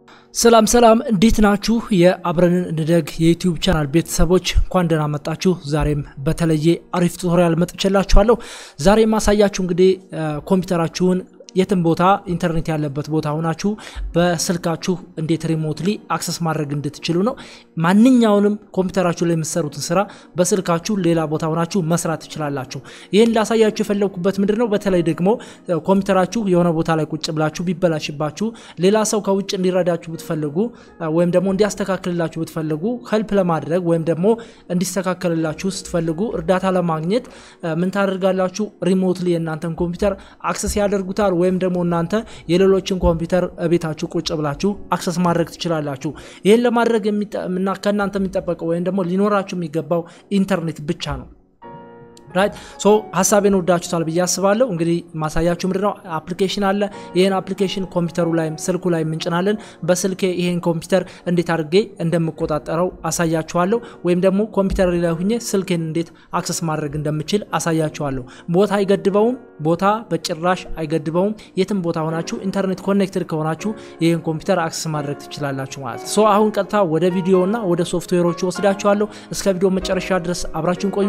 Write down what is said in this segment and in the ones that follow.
ሰላም ሰላም፣ እንዴት ናችሁ? የአብረንን እንደግ የዩቲዩብ ቻናል ቤተሰቦች እንኳን ደህና መጣችሁ። ዛሬም በተለየ አሪፍ ቱቶሪያል መጥቼላችኋለሁ። ዛሬ የማሳያችሁ እንግዲህ ኮምፒውተራችሁን የትም ቦታ ኢንተርኔት ያለበት ቦታ ሆናችሁ በስልካችሁ እንዴት ሪሞትሊ አክሰስ ማድረግ እንድትችሉ ነው። ማንኛውንም ኮምፒውተራችሁ ላይ የምትሰሩትን ስራ በስልካችሁ ሌላ ቦታ ሆናችሁ መስራት ትችላላችሁ። ይህን ላሳያችሁ የፈለግኩበት ምንድን ነው፣ በተለይ ደግሞ ኮምፒውተራችሁ የሆነ ቦታ ላይ ቁጭ ብላችሁ ቢበላሽባችሁ ሌላ ሰው ከውጭ እንዲረዳችሁ ብትፈልጉ ወይም ደግሞ እንዲያስተካክልላችሁ ብትፈልጉ ሄልፕ ለማድረግ ወይም ደግሞ እንዲስተካከልላችሁ ስትፈልጉ እርዳታ ለማግኘት ምን ታደርጋላችሁ? ሪሞትሊ የእናንተን ኮምፒውተር አክሰስ ያደርጉታል ወይም ደግሞ እናንተ የሌሎችን ኮምፒውተር ቤታችሁ ቁጭ ብላችሁ አክሰስ ማድረግ ትችላላችሁ። ይህን ለማድረግ ከእናንተ የሚጠበቀው ወይም ደግሞ ሊኖራችሁ የሚገባው ኢንተርኔት ብቻ ነው። ራይት ሶ ሀሳቤን ወዳችሁታል ብዬ አስባለሁ። እንግዲህ ማሳያችሁ ምንድነው አፕሊኬሽን አለ። ይህን አፕሊኬሽን ኮምፒውተሩ ላይም ስልኩ ላይ እንጭናለን። በስልኬ ይሄን ኮምፒውተር እንዴት አድርጌ እንደምቆጣጠረው አሳያችኋለሁ። ወይም ደግሞ ኮምፒውተር ላይ ሁኜ ስልኬን እንዴት አክሰስ ማድረግ እንደምችል አሳያችኋለሁ። ቦታ አይገድበውም። ቦታ በጭራሽ አይገድበውም። የትም ቦታ ሆናችሁ ኢንተርኔት ኮኔክትድ ከሆናችሁ ይህን ኮምፒውተር አክሰስ ማድረግ ትችላላችሁ ማለት ነው። ሶ አሁን ቀጥታ ወደ ቪዲዮ እና ወደ ሶፍትዌሮቹ ወስዳችኋለሁ። እስከ ቪዲዮ መጨረሻ ድረስ አብራችሁን ቆዩ።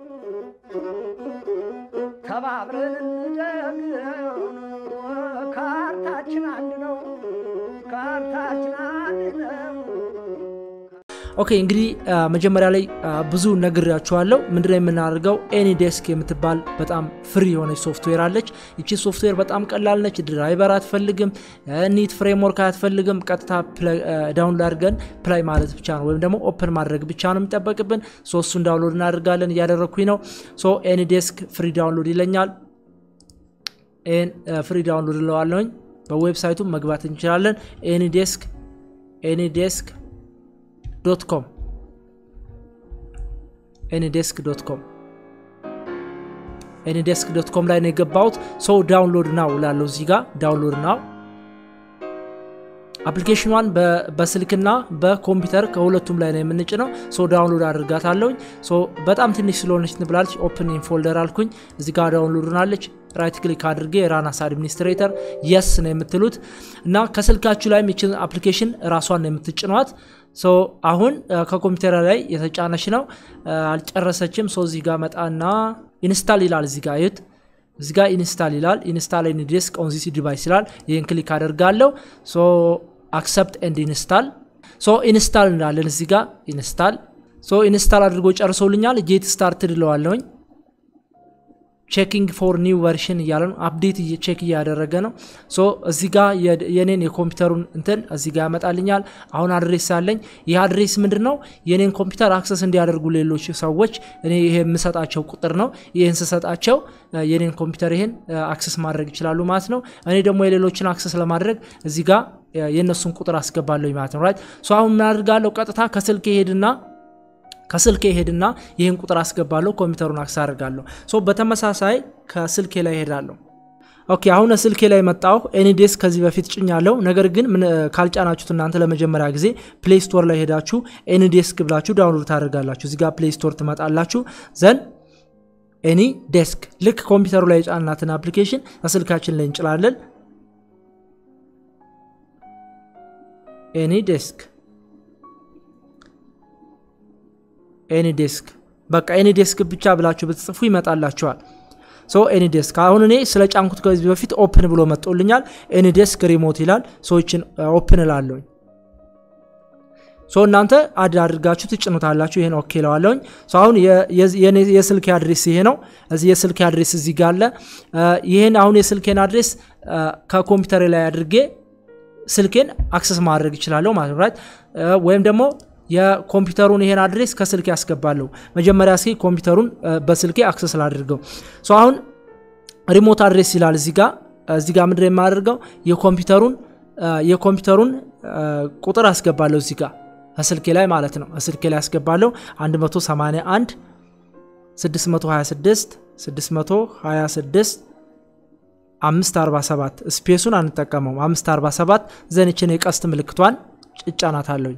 ተባብረን እንደግ ካርታችን አንድ ነው። ካርታችን አንድ ነው። ኦኬ እንግዲህ መጀመሪያ ላይ ብዙ ነግሬያችኋለሁ። ምንድነው የምናደርገው? ኤኒ ዴስክ የምትባል በጣም ፍሪ የሆነች ሶፍትዌር አለች። ይቺ ሶፍትዌር በጣም ቀላል ነች። ድራይቨር አትፈልግም፣ ኒት ፍሬምወርክ አትፈልግም። ቀጥታ ዳውንሎድ አድርገን ፕላይ ማለት ብቻ ነው፣ ወይም ደግሞ ኦፕን ማድረግ ብቻ ነው የሚጠበቅብን። ሶስቱን ዳውንሎድ እናደርጋለን። እያደረግኩኝ ነው። ሶ ኤኒ ዴስክ ፍሪ ዳውንሎድ ይለኛል። ይህን ፍሪ ዳውንሎድ እለዋለሁኝ። በዌብሳይቱ መግባት እንችላለን። ኤኒ ዴስክ ኤኒ ዴስክ ዶት ኮም ኤኒዴስክ ዶት ኮም ኤኒዴስክ ዶት ኮም ላይ ነው የገባሁት። ሰው ዳውንሎድ ናው ላለው እዚህ ጋር ዳውንሎድ ናው አፕሊኬሽኗን በስልክና በኮምፒውተር ከሁለቱም ላይ ነው የምንጭነው። ሶ ዳውንሎድ አድርጋታለሁኝ። ሶ በጣም ትንሽ ስለሆነች ትብላለች። ኦፕን ኢን ፎልደር አልኩኝ። እዚህ ጋር ዳውንሎድ ናለች። ራይት ክሊክ አድርጌ ራናስ አድሚኒስትሬተር የስ ነው የምትሉት እና ከስልካችሁ ላይ የሚችን አፕሊኬሽን ራሷን ነው የምትጭኗት። ሶ አሁን ከኮምፒውተር ላይ የተጫነች ነው፣ አልጨረሰችም። ሶ እዚህ ጋር መጣና ኢንስታል ይላል። እዚህ ጋር ይት እዚህ ጋር ኢንስታል ይላል። ኢንስታል ኤኒ ዴስክ ኦን ዚስ ዲቫይስ ይላል። ይህን ክሊክ አደርጋለሁ። ሶ አክሰፕት ኤንድ ኢንስታል። ሶ ኢንስታል እንላለን። እዚህ ጋር ኢንስታል። ሶ ኢንስታል አድርጎ ጨርሶልኛል። ጌት ስታርትድ እለዋለሁኝ። ቼኪንግ ፎር ኒው ቨርሽን እያለ ነው። አፕዴት ቼክ እያደረገ ነው። ሶ እዚህ ጋ የኔን የኮምፒውተሩን እንትን እዚህ ጋ ያመጣልኛል። አሁን አድሬስ አለኝ። ይህ አድሬስ ምንድን ነው? የኔን ኮምፒውተር አክሰስ እንዲያደርጉ ሌሎች ሰዎች እኔ ይሄ የምሰጣቸው ቁጥር ነው። ይህን ስሰጣቸው የኔን ኮምፒውተር ይሄን አክሰስ ማድረግ ይችላሉ ማለት ነው። እኔ ደግሞ የሌሎችን አክሰስ ለማድረግ እዚህ ጋ የእነሱን ቁጥር አስገባለሁ ማለት ነው። ራይት ሶ አሁን ምን አድርጋለሁ? ቀጥታ ከስልክ ሄድና ከስልኬ ሄድና ይህን ቁጥር አስገባለሁ። ኮምፒውተሩን አክሰስ አድርጋለሁ። ሶ በተመሳሳይ ከስልኬ ላይ ሄዳለሁ። ኦኬ አሁን ስልኬ ላይ መጣሁ። ኤኒዴስክ ከዚህ በፊት ጭኛለሁ። ነገር ግን ካልጫናችሁት እናንተ ለመጀመሪያ ጊዜ ፕሌይ ስቶር ላይ ሄዳችሁ ኤኒዴስክ ብላችሁ ዳውንሎድ ታደርጋላችሁ። እዚጋ ፕሌይ ስቶር ትመጣላችሁ። ዘን ኤኒ ዴስክ ልክ ኮምፒውተሩ ላይ የጫናትን አፕሊኬሽን ከስልካችን ላይ እንጭላለን። ኤኒ ዴስክ ኤኒ ዴስክ በቃ ኤኒ ዴስክ ብቻ ብላችሁ ብትጽፉ ይመጣላችኋል። ሶ ኤኒ ዴስክ አሁን እኔ ስለ ጫንኩት ከዚህ በፊት ኦፕን ብሎ መጥቶልኛል። ኤኒ ዴስክ ሪሞት ይላል። ሰዎችን ኦፕን እላለሁኝ። ሶ እናንተ አድ አድርጋችሁ ትጭኑታላችሁ። ይሄን ኦኬ ለዋለሁኝ። ሶ አሁን የስልክ አድሬስ ይሄ ነው። እዚህ የስልክ አድሬስ እዚህ ጋር አለ። ይሄን አሁን የስልኬን አድሬስ ከኮምፒውተር ላይ አድርጌ ስልኬን አክሰስ ማድረግ ይችላለሁ ማለት ራይት ወይም ደግሞ የኮምፒውተሩን ይሄን አድሬስ ከስልክ ያስገባለሁ። መጀመሪያ እስኪ ኮምፒውተሩን በስልኬ አክሰስ ላድርገው። ሶ አሁን ሪሞት አድሬስ ይላል እዚህ ጋር እዚህ ጋር ምንድን የማደርገው የኮምፒውተሩን የኮምፒውተሩን ቁጥር አስገባለሁ እዚህ ጋር ስልኬ ላይ ማለት ነው። ስልኬ ላይ አስገባለሁ 181 626 626 547 ስፔሱን አንጠቀመው 547 ዘንችን የቀስት ምልክቷን ጭጫናታለሁኝ።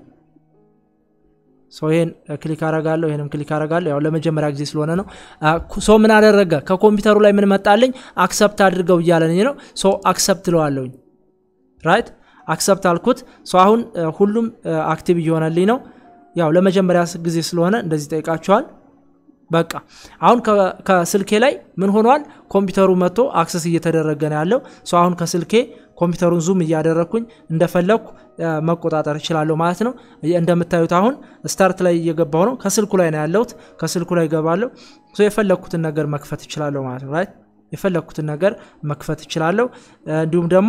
ይሄን ክሊክ አረጋለሁ፣ ይሄንም ክሊክ አረጋለሁ። ያው ለመጀመሪያ ጊዜ ስለሆነ ነው። ሶ ምን አደረገ? ከኮምፒውተሩ ላይ ምን መጣልኝ? አክሰፕት አድርገው እያለኝ ነው። ሶ አክሰፕት ለዋለሁኝ። ራይት አክሰፕት አልኩት። ሶ አሁን ሁሉም አክቲቭ እየሆነልኝ ነው። ያው ለመጀመሪያ ጊዜ ስለሆነ እንደዚህ ጠይቃችኋል። በቃ አሁን ከስልኬ ላይ ምን ሆኗል? ኮምፒውተሩ መጥቶ አክሰስ እየተደረገ ነው ያለው። ሶ አሁን ከስልኬ ኮምፒውተሩን ዙም እያደረግኩኝ እንደፈለግኩ መቆጣጠር እችላለሁ ማለት ነው። እንደምታዩት አሁን ስታርት ላይ እየገባሁ ነው። ከስልኩ ላይ ነው ያለሁት። ከስልኩ ላይ እገባለሁ። የፈለግኩትን ነገር መክፈት እችላለሁ ማለት ነው። ራይት የፈለግኩትን ነገር መክፈት እችላለሁ። እንዲሁም ደግሞ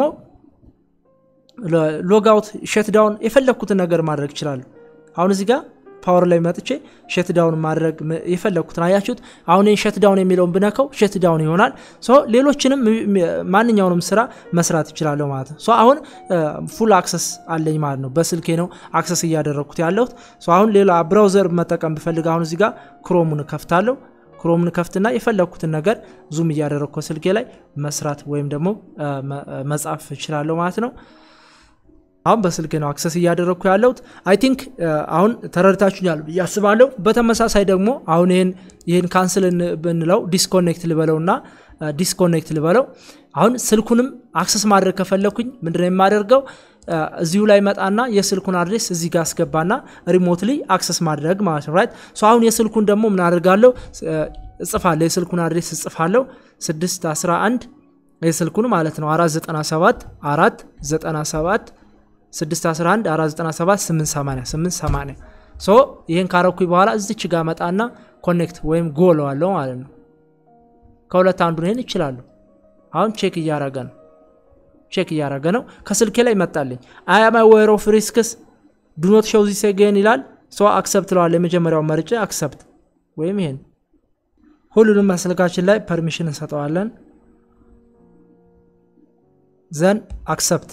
ሎጋውት ሸትዳውን የፈለግኩትን ነገር ማድረግ እችላለሁ። አሁን እዚህ ጋር ፓወር ላይ መጥቼ ሸትዳውን ማድረግ የፈለግኩትን አያችሁት። አሁን ሸትዳውን የሚለውን ብነካው ሸትዳውን ይሆናል። ሌሎችንም ማንኛውንም ስራ መስራት እችላለሁ ማለት ነው። አሁን ፉል አክሰስ አለኝ ማለት ነው። በስልኬ ነው አክሰስ እያደረግኩት ያለሁት። አሁን ሌላ ብራውዘር መጠቀም ብፈልግ አሁን እዚህ ጋር ክሮሙን ከፍታለሁ። ክሮምን ከፍትና የፈለግኩትን ነገር ዙም እያደረግኩ ስልኬ ላይ መስራት ወይም ደግሞ መጻፍ እችላለሁ ማለት ነው። አሁን በስልክ ነው አክሰስ እያደረግኩ ያለሁት። አይ ቲንክ አሁን ተረድታችሁኛል ብዬ አስባለሁ። በተመሳሳይ ደግሞ አሁን ይህን ይህን ካንስል ብንለው ዲስኮኔክት ልበለው እና ዲስኮኔክት ልበለው። አሁን ስልኩንም አክሰስ ማድረግ ከፈለኩኝ ምንድነው የማደርገው? እዚሁ ላይ መጣና የስልኩን አድሬስ እዚህ ጋር አስገባና ሪሞትሊ አክሰስ ማድረግ ማለት ነው። ራይት አሁን የስልኩን ደግሞ ምን አደርጋለሁ? እጽፋለሁ። የስልኩን አድሬስ እጽፋለሁ 611 የስልኩን ማለት ነው 497 497 611 497 880 880 ሶ ይህን ካረኩኝ በኋላ እዚች ጋር መጣና ኮኔክት ወይም ጎለዋለሁ ማለት ነው። ከሁለት አንዱን ይህን ይችላሉ። አሁን ቼክ እያረገ ነው ቼክ እያረገ ነው። ከስልኬ ላይ መጣልኝ። አያም አዌር ኦፍ ሪስክስ ዱኖት ሾው ዚስ አጌን ይላል። ሶ አክሰፕት ለዋለ የመጀመሪያው መርጬ አክሰፕት ወይም ይሄን ሁሉንም ስልካችን ላይ ፐርሚሽን እንሰጠዋለን። ዘን አክሰፕት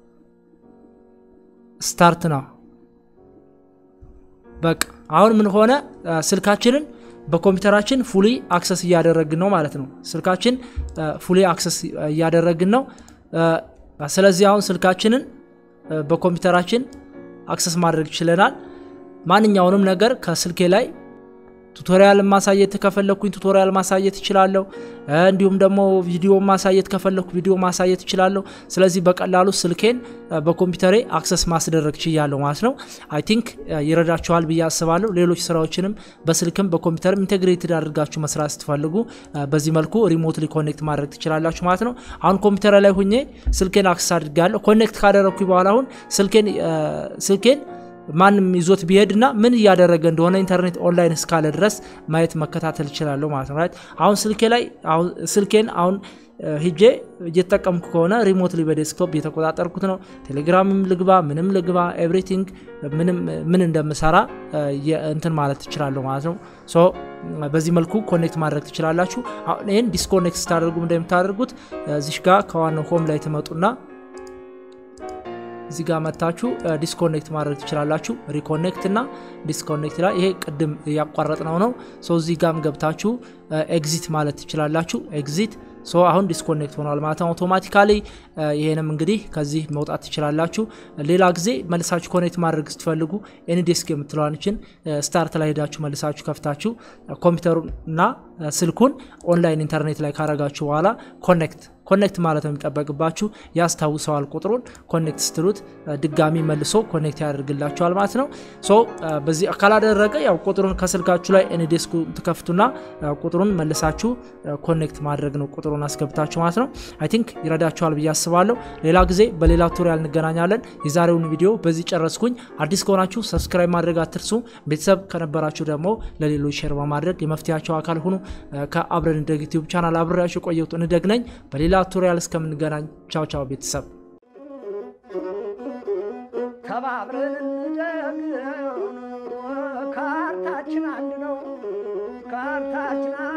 ስታርት ነው። በቃ አሁን ምን ሆነ? ስልካችንን በኮምፒውተራችን ፉሊ አክሰስ እያደረግን ነው ማለት ነው። ስልካችን ፉሊ አክሰስ እያደረግን ነው። ስለዚህ አሁን ስልካችንን በኮምፒውተራችን አክሰስ ማድረግ ችለናል። ማንኛውንም ነገር ከስልኬ ላይ ቱቶሪያል ማሳየት ከፈለግኩኝ ቱቶሪያል ማሳየት እችላለሁ። እንዲሁም ደግሞ ቪዲዮ ማሳየት ከፈለግኩ ቪዲዮ ማሳየት እችላለሁ። ስለዚህ በቀላሉ ስልኬን በኮምፒውተሬ አክሰስ ማስደረግ ችያለሁ ማለት ነው። አይ ቲንክ ይረዳችኋል ብዬ አስባለሁ። ሌሎች ስራዎችንም በስልክም በኮምፒውተርም ኢንቴግሬትድ አድርጋችሁ መስራት ስትፈልጉ በዚህ መልኩ ሪሞትሊ ኮኔክት ማድረግ ትችላላችሁ ማለት ነው። አሁን ኮምፒውተር ላይ ሁኜ ስልኬን አክሰስ አድርጋለሁ። ኮኔክት ካደረግኩኝ በኋላ አሁን ስልኬን ስልኬን ማንም ይዞት ቢሄድ እና ምን እያደረገ እንደሆነ ኢንተርኔት ኦንላይን እስካለ ድረስ ማየት መከታተል እችላለሁ ማለት ነው። አሁን ስልኬ ላይ ስልኬን አሁን ሂጄ እየተጠቀምኩ ከሆነ ሪሞትሊ በዴስክቶፕ እየተቆጣጠርኩት ነው። ቴሌግራምም ልግባ ምንም ልግባ ኤቭሪቲንግ ምን እንደምሰራ እንትን ማለት ትችላለሁ ማለት ነው። ሶ በዚህ መልኩ ኮኔክት ማድረግ ትችላላችሁ። አሁን ይህን ዲስኮኔክት ስታደርጉ እንደምታደርጉት እዚሽ ጋር ከዋናው ሆም ላይ ትመጡና እዚህ ጋር መታችሁ ዲስኮኔክት ማድረግ ትችላላችሁ። ሪኮኔክት እና ዲስኮኔክት ላይ ይሄ ቅድም ያቋረጥነው ነው። ሶ እዚህ ጋም ገብታችሁ ኤግዚት ማለት ትችላላችሁ። ኤግዚት ሶ አሁን ዲስኮኔክት ሆኗል ማለት ነው አውቶማቲካሊ። ይሄንም እንግዲህ ከዚህ መውጣት ትችላላችሁ። ሌላ ጊዜ መልሳችሁ ኮኔክት ማድረግ ስትፈልጉ ኤንዴስክ የምትለዋንችን ስታርት ላይ ሄዳችሁ መልሳችሁ ከፍታችሁ ኮምፒውተሩን እና ስልኩን ኦንላይን ኢንተርኔት ላይ ካረጋችሁ በኋላ ኮኔክት ኮኔክት ማለት ነው የሚጠበቅባችሁ። ያስታውሰዋል ቁጥሩን ኮኔክት ስትሉት ድጋሚ መልሶ ኮኔክት ያደርግላችኋል ማለት ነው። ሶ በዚህ ካላደረገ ያው ቁጥሩን ከስልካችሁ ላይ ኤንዴስኩ ትከፍቱና ቁጥሩን መልሳችሁ ኮኔክት ማድረግ ነው ቁጥሩን አስገብታችሁ ማለት ነው። አይ ቲንክ ይረዳችኋል ብዬ አስባለሁ። ሌላ ጊዜ በሌላ ቱቶሪያል እንገናኛለን። የዛሬውን ቪዲዮ በዚህ ጨረስኩኝ። አዲስ ከሆናችሁ ሰብስክራይብ ማድረግ አትርሱ። ቤተሰብ ከነበራችሁ ደግሞ ለሌሎች ሼር በማድረግ የመፍትሄያቸው አካል ሁኑ። ከአብረን እንደግ ዩቲዩብ ቻናል አብሬያችሁ የቆየሁት እንደግ ነኝ። በሌላ ቱቶሪያል እስከምንገናኝ ቻው ቻው ቤተሰብ። ተባብረን እንደግ ካርታችን አንድ ነው ካርታችን